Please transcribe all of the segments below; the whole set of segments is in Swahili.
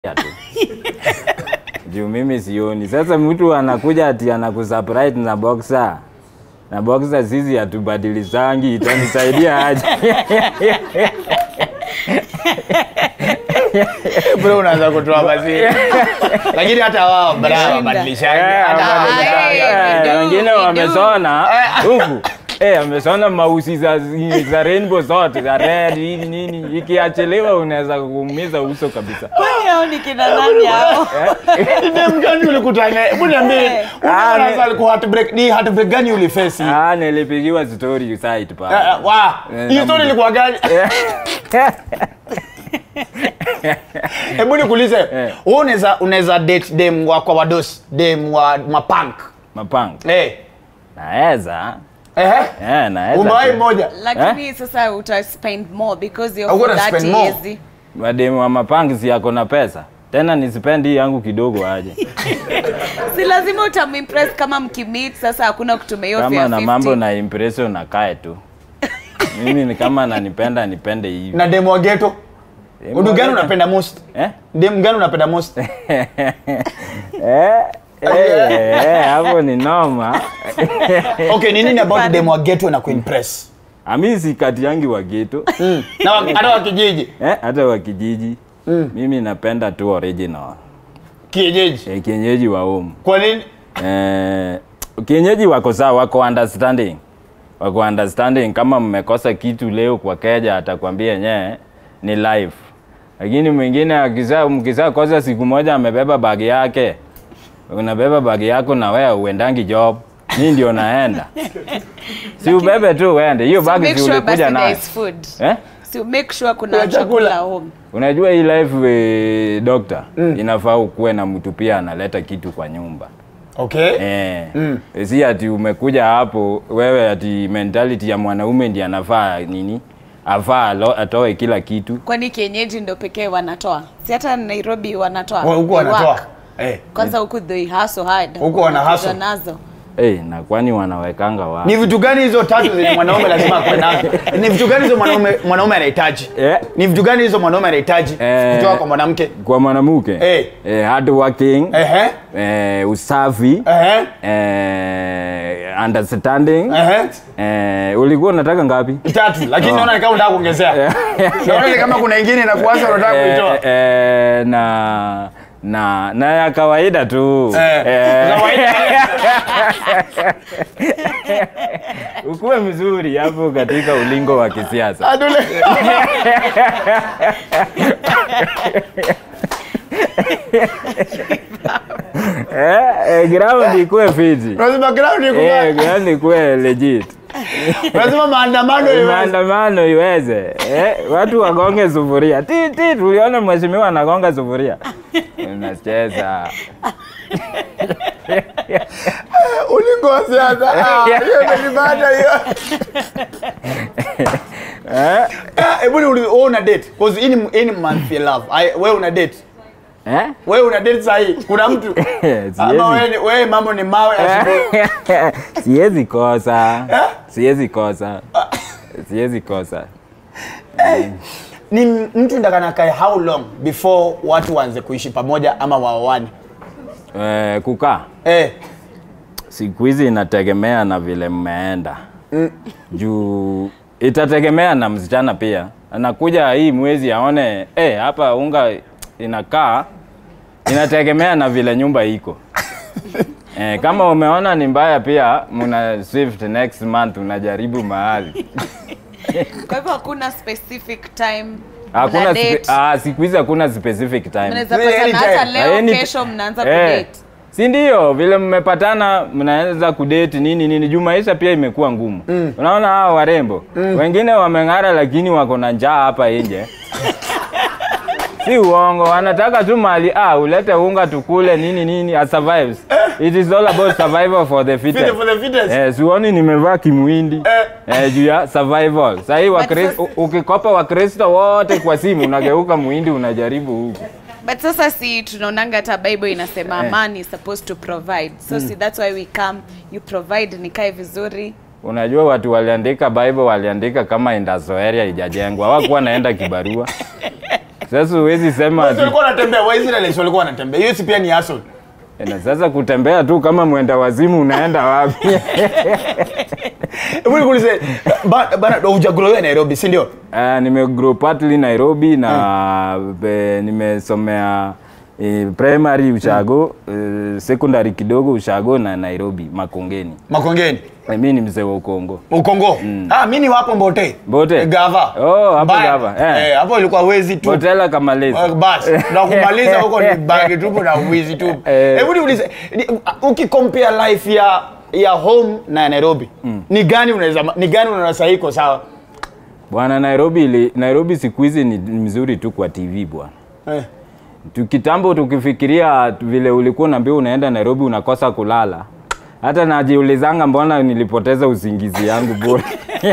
tu juu mimi sioni. Sasa mtu anakuja ati anakusurprise na boxer na boxer, sisi hatubadilizangi, itanisaidia aje? bro unaanza kutoa mazii lakini hata wao bra wabadilishaji Eh, hata hao wabadilishaji. wabadilishaji. Eh, do, wengine we do. wamesona huku Eh, amesona mausi za, za rainbow zote za red nini nini, ikiachiliwa unaweza kuumiza uso kabisa. Kwani hao ni kina nani hao? Ni dem gani ulikutana hebu niambie Eh. Ah, unaanza ni- alikuwa heartbreak ni heartbreak gani ulifesi Ah, nilipigiwa story site pa. Eh, eh, wa Eh, hiyo na story mtu- ilikuwa gani hebu nikuulize wewe unaweza unaweza date dem wa kwa wadosi dem wa mapunk Mapanga. eh Naweza. eh Eh, naweza. umewahi tu. moja Lakini sasa uta spend more because you're I'm for gonna 30 spend more. years. Mademu wa mapangi si yako na pesa. Tena nisipendi hii yangu kidogo aje. Si lazima utamimpress kama mkimit sasa hakuna kutumia hiyo Kama fare na 50. mambo na impression na kae tu. Mimi ni kama ananipenda nipende hivi. na dem wa ghetto Demu udu wa gani ghetto. unapenda most Eh? dem gani unapenda most Eh, eh, eh, hapo ni noma. okay ni nini about dem wa ghetto na kuimpress Ami si kati yangi wa ghetto. mm. na wa- hata wa kijiji Eh, hata wa kijiji. Mimi napenda tu original. kienyeji Eh, kienyeji wa home. kwa nini Eh, kienyeji wako sawa, wako understanding, wako understanding. Kama mmekosa kitu leo kwa keja, atakwambia nye ni life, lakini mwingine akisa mkisa kosa siku moja, amebeba bagi yake, unabeba bagi yako na wewe uendangi job, mi ndio naenda, si ubebe tu uende, hiyo So bagi make si sure ulikuja basi there nayo is food. eh? So make sure kuna Kuna chakula. chakula home. Unajua hii life eh, doctor, inafaa ukuwe na mtu pia analeta kitu kwa nyumba. okay Eh, si ati umekuja hapo wewe ati mentality ya mwanaume ndiye anafaa nini afaa alo- atoe kila kitu Kwani kienyeji ndo pekee wanatoa? Si hata Nairobi wanatoa. Wa- huko They wanatoa work. eh Kwanza huku they hustle hard. Huku wana Wanakuja hustle. nazo. hey, na kwani wanawekanga ni wapi vitu gani hizo tatu zenye mwanaume lazima akuwe nazo ni vitu gani hizo mwanaume mwanaume anahitaji Eh. ni vitu gani hizo mwanaume anahitaji Eh. kutoka kwa mwanamke kwa mwanamke Eh. eh, hard working ehe eh, usafi ehe eh, understanding ehe eh, ulikuwa unataka ngapi tatu lakini naona ni kama unataka kuongezea naona ni kama kuna ingine inakuanza unataka eh, kuitoa eh, na na na ya kawaida tu Eh, kawaida. ukuwe mzuri hapo katika ulingo wa kisiasa Adule. eh, eh, ground ikuwe fiti lazima ground iko eh, ground ikuwe legit lazima maandamano iwe maandamano iweze eh, watu wagonge sufuria ti ti tuliona mheshimiwa anagonga sufuria unacheza ulingo wa siasa Ah, hiyo imenibana hiyo eh, Ah, hebu ni wewe una date cause hii ni hii ni month ya love Ai, wewe una date eh? wewe una date sahi kuna mtu ama wewe Siwezi- ni- wewe mambo ni mawe asubuhi siwezi kosa siwezi kosa siwezi kosa ni mtu ndakana kae how long before watu waanze kuishi pamoja ama waoane eh, kukaa eh siku hizi inategemea na vile mmeenda juu itategemea na msichana pia anakuja hii mwezi aone eh, hapa unga inakaa inategemea na vile nyumba iko eh, kama umeona ni mbaya pia muna shift next month unajaribu mahali Kwa hivyo hakuna specific time. hakuna mna spe- date. ah, siku hizi hakuna specific time Mnaweza Any patana hata time. leo Any- kesho mnaanza Eh, kudate. si ndio vile mmepatana mnaweza kudate nini nini juu maisha pia imekuwa ngumu unaona hao warembo wengine wameng'ara lakini wako na njaa hapa nje si uongo wanataka tu mali ah, ulete unga tukule nini nini a survives it is all about survival for the Fit fittest for the fittest Eh, sioni nimevaa kimuindi eh, juu ya survival sahii sasa- ukikopa wakristo wote kwa simu unageuka muhindi unajaribu huku But sasa si tunaonanga hata Bible inasema Eh. man is supposed to provide. So si that's why we come you provide nikae vizuri. Unajua watu waliandika Bible waliandika kama industrial area ijajengwa, hawakuwa naenda kibarua. Sasa huwezi sema Wezi ati walikuwa wanatembea, Waisraeli walikuwa wanatembea. Hiyo si pia ni hustle. na sasa kutembea tu kama mwenda wazimu unaenda wapi? Hebu nikuulize, ba- bana hujagrow Nairobi, si ndio? Uh, nimegrow partly Nairobi na be, nimesomea eh, primary Ushago, eh, secondary kidogo Ushago na Nairobi Makongeni. Makongeni. Eh, Mimi ni mzee wa Ukongo. Ukongo. Ah, mimi ni wapo Mbote. Mbote? Gava. Oh, hapo Mbaya. Gava, eh. Eh, hapo ilikuwa wezi tu. Hotela Kamalezi. Uh, basi na kumaliza huko ni bagi tupu na wizi tupu. Eh. Hebu niulize, ni- ukicompare life ya ya home na ya Nairobi, ni gani unaweza ni gani unaona sahihi iko sawa? Bwana Nairobi ili, Nairobi siku hizi ni ni mzuri tu kwa TV bwana. Eh. Tu- Kitambo tukifikiria vile ulikuwa unaambiwa unaenda Nairobi unakosa kulala. Hata najiulizanga mbona nilipoteza usingizi yangu bure.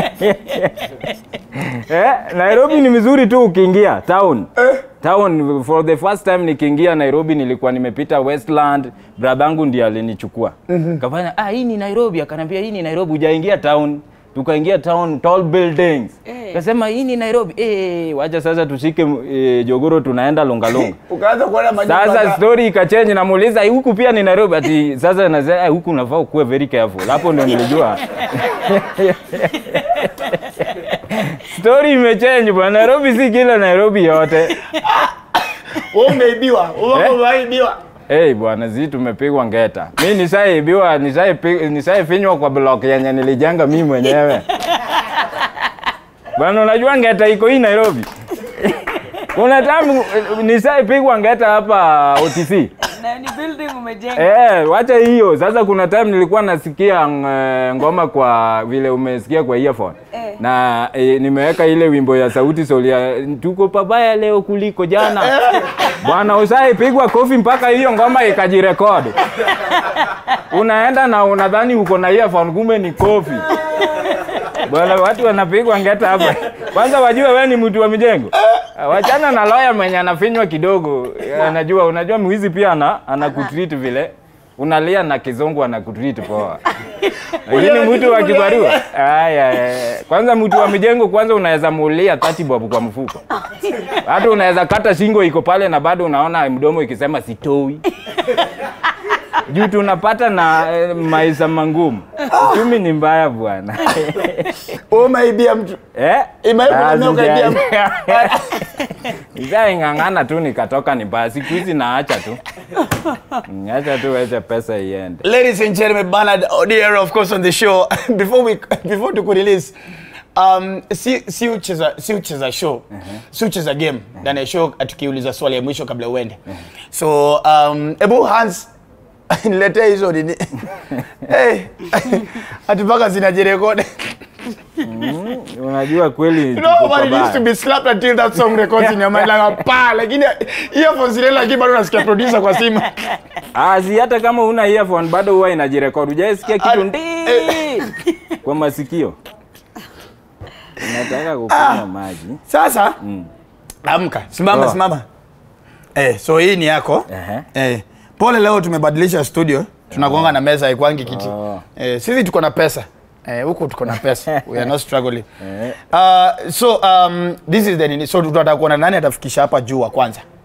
eh, Nairobi ni mzuri tu ukiingia town. Town for the first time nikiingia Nairobi nilikuwa nimepita Westland, bradangu ndiye alinichukua. Kafanya ah hii ni Nairobi, akanambia hii ni Nairobi hujaingia town. Tukaingia town tall buildings. Eh. Kasema hii ni Nairobi. Eh, wacha sasa tushike eh, jogoro tunaenda Longalonga. Ukaanza kuona majumba. Sasa za- story ikachange, namuuliza "Eh, huku pia ni Nairobi. Ati sasa nasema "Eh, huku unafaa kuwa very careful. Hapo ndio nilijua story imechange bwana. Nairobi si kila Nairobi yote. Wewe umeibiwa. Wewe Eh? umeibiwa. Hey bwana, zi tumepigwa ngeta. Mi nishaibiwa, nishaipi- nishaifinywa kwa block yenye nilijenga mimi mwenyewe. Bwana, unajua ngeta iko hii Nairobi. Kuna time nishaipigwa ngeta hapa OTC. Na ni building umejenga. Eh, wacha hiyo. Sasa kuna time nilikuwa nasikia ng- ngoma kwa vile umesikia kwa earphone. Eh. Na e, nimeweka ile wimbo ya Sauti Sol ya tuko pabaya leo kuliko jana. Bwana ushaipigwa kofi mpaka hiyo ngoma ikajirekodi. Unaenda na unadhani uko na earphone kumbe ni kofi. Bwana watu wanapigwa ngeta hapa. Kwanza wajue wewe ni mtu wa mijengo. Wachana na lawyer mwenye anafinywa kidogo. Anajua unajua mwizi pia ana anakutreat vile. Unalia na kizungu anakutreat poa. Lakini mtu wa kibarua. Aya, aya. Kwanza mtu wa mijengo kwanza unaweza muulia 30 bob kwa mfuko. Hata unaweza kata shingo iko pale na bado unaona mdomo ikisema sitoi. Juu tunapata na eh, maisha mangumu. Uchumi ni mbaya bwana. Wewe umeibia mtu. Eh? Imewahi kunamia ukaibia mtu. Nishaing'ang'ana tu nikatoka ni baya. Siku hizi naacha tu. Acha tu acha pesa iende. Ladies and gentlemen, Bernard Odiero, of course, on the show. before we before to release, um, si si ucheza si ucheza show si ucheza game ndani ya show tukiuliza swali ya mwisho kabla uende. So um, ebu Hans niletee hizo nini? hey, ati mpaka zinajirekodi. Unajua kweli You tuko know, but it pabaya. used to be slapped until that song records in your mind like pa, lakini earphones zile lakini bado unasikia producer kwa simu. Ah, si hata kama una earphone bado huwa inajirekodi. Hujaisikia Ah, kitu ndi kwa masikio. Nataka kukunywa maji. Sasa amka, simama Oh. simama. Eh, so hii ni yako. Ehe. Eh, pole leo tumebadilisha studio. Tunagonga na meza haikwangi kiti. Oh. Eh, sisi tuko na pesa. Eh, huku tuko na pesa. We are not struggling. Eh. Uh, so um, this is the nini. So tunataka kuona nani atafikisha hapa juu wa kwanza.